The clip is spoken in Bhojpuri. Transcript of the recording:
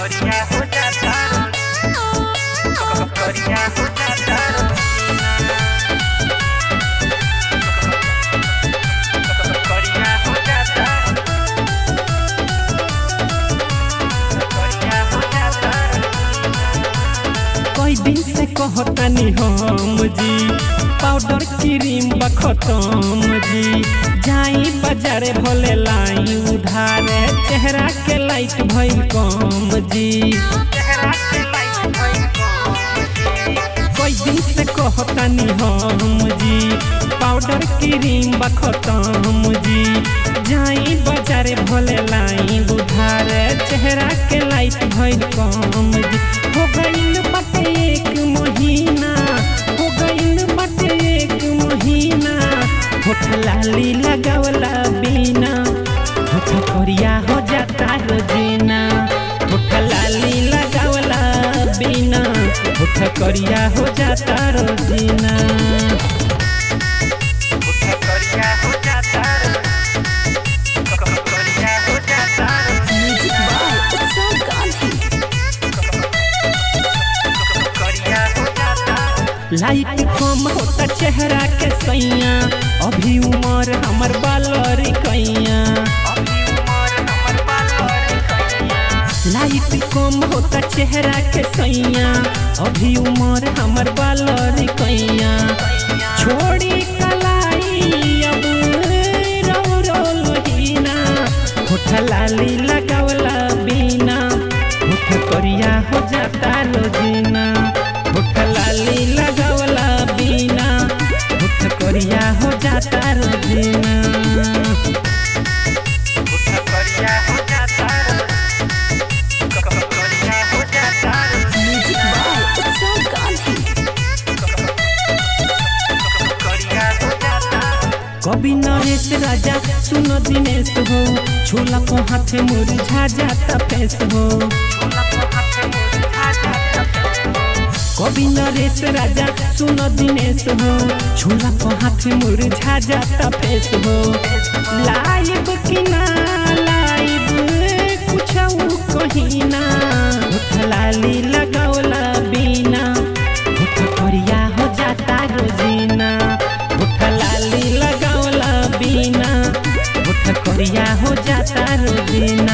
करिया हो जाता करिया हो जाता करिया हो जाता करिया हो जाता कई दिन से कहतानी हम जी पाउडर क्रीम बा खत्म जी जाई बाजारे भले लाई उधारे चेहरा के लाइट भइल कम जी चेहरा के लाइट भइल कई दिन से कहतानी हम जी पाउडर क्रीम बा खत्म जी जाई बाजारे भले लाई उधारे चेहरा के लाइट भइल कम जी हो गइल बाटे एक महीना हो गइल बाटे एक महीना होठ लाली लगावला बिना होठ करिया हो जाता रोजीना होठ लाली लगावला बिना होठ करिया हो जाता रोजीना करिया हो जाता करिया हो जाता Music by Utsav Gandhi. करिया हो जाता लाइट कम होता चेहरा के सैया अभी उम्र हमर बालरी कैया अभी उम्र हमर बालर करिया लाइट कम होता चेहरा के सैया अभी उम्र हमर बालरी कैया छोड़ी कलाई अब रो रो लोहीना होठ लाली लगावला बिना होठ करिया हो जाता रोजीना होठ लाली लगावला बिना होठ करिया हो जाता रोजीना करिया हो जाता करिया हो जाता Music by Utsav Gandhi. करिया हो जाता कवि नरेश राजा सुन दिनेश हो छोला को हाथे मुरझा जाता फेस हो कवि नरेश राजा सुन दिनेश हो छोला को हाथे मुरझा जाता फेस हो लाइव कि ना लाइव कुछ कहीं ना होठ लाली लगावला बिना होठ करिया हो जाता रोजीना होठ लाली लगावला बिना होठ करिया हो जाता रोजीना